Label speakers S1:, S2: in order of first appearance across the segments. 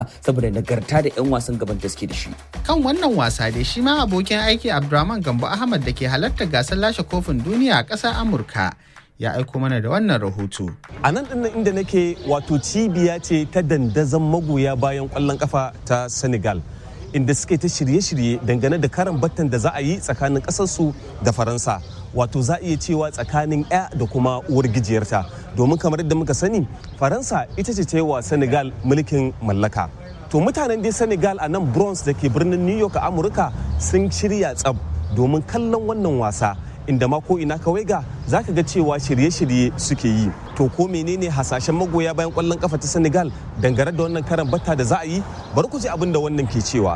S1: saboda nagarta da 'yan wasan gaban da suke da shi.
S2: Kan wannan wasa dai shi ma abokin aiki Abdurrahman Gambo Ahmad da ke halartar gasar lashe kofin duniya a ƙasar Amurka ya aiko mana da wannan rahoto.
S3: A nan ɗin inda nake wato cibiya ce ta dandazon magoya bayan ƙwallon ƙafa ta Senegal. Inda suke ta shirye-shirye dangane da karan battan da za a yi tsakanin ƙasarsu da Faransa. Wato za a iya cewa tsakanin 'ya da kuma uwar gijiyarta. Domin kamar yadda muka sani, Faransa ita ce ta yi wa Senegal mulkin mallaka. To mutanen dai Senegal a nan Bronx da ke birnin New York a Amurka sun shirya tsab domin kallon wannan wasa. inda ma ko ina kawai ga za ka ga cewa shirye-shirye suke yi to ko menene hasashen magoya bayan kwallon kafa ta senegal dangane da wannan karan batta da za a yi bari ku ji abin da wannan ke cewa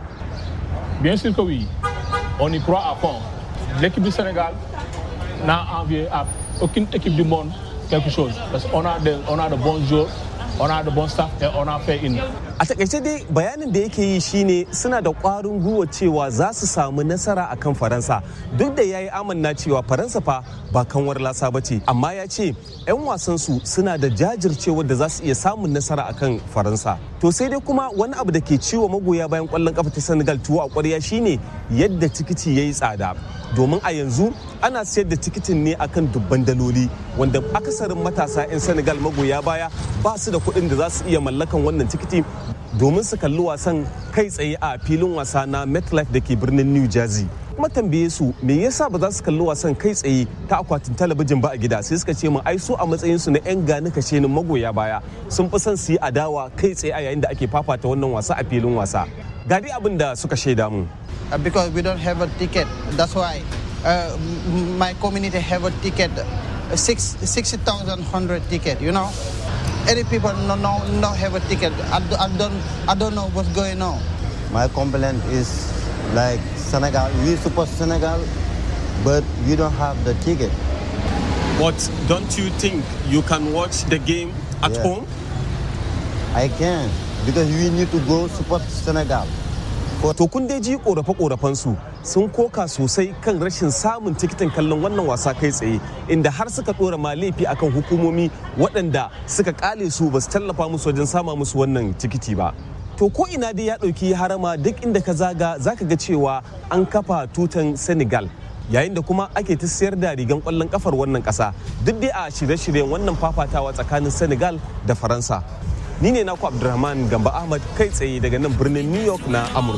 S4: bien sûr que oui on y croit à fond l'équipe du sénégal n'a envié à aucune équipe du monde quelque chose parce qu'on a de, on a de bons joueurs on a de bons staff et on a fait une
S3: a takaice dai bayanin da yake yi shine suna da kwarin gwiwa cewa za su samu nasara akan faransa duk da ya yi amanna cewa faransa fa ba kanwar lasa ba ce amma ya ce 'yan wasan su suna da jajircewa da za su iya samun nasara akan faransa to sai dai kuma wani abu da ke ciwo magoya bayan kwallon kafa ta senegal tuwo a kwarya shine yadda tikiti ya yi tsada domin a yanzu ana sayar da tikitin ne akan dubban daloli wanda akasarin matasa 'yan senegal magoya baya ba su da kuɗin da za su iya mallakan wannan tikiti domin su kalli wasan kai tsaye a filin wasa na metlife da ke birnin new jersey kuma tambaye su me yasa ba za su kalli wasan kai tsaye ta akwatin talabijin ba a gida sai suka ce mu ai su a matsayin su na yan gani kashe ni magoya baya sun fi son su yi adawa kai tsaye a yayin da ake fafata wannan wasa a filin wasa ga dai abin da suka shaida mu
S5: Uh, because we don't have a ticket. That's why uh, m- my community have a ticket, uh, six sixty thousand hundred ticket. You know, any people no no no have a ticket. I, d- I don't I don't know what's going on.
S6: My complaint is like Senegal. We support Senegal, but we don't have the ticket.
S3: but don't you think you can watch the game at
S6: Yeah.
S3: home
S6: I can because we need to go support Senegal.
S3: To kun dai ji korafe su sun koka sosai kan rashin samun tikitin kallon wannan wasa kai tsaye inda har suka dora ma laifi akan hukumomi waɗanda suka kale su ba su tallafa musu wajen sama musu wannan tikiti ba. To ko ina dai ya ɗauki harama duk inda ka zaga zaka ga cewa an kafa tutan Senegal yayin da kuma ake ta sayar da rigan kwallon kafar wannan ƙasa duk dai a shirye-shiryen wannan fafatawa tsakanin Senegal da Faransa. Ni ne naku Abdulrahman Gamba Ahmad kai tsaye daga nan birnin New York na Amurka.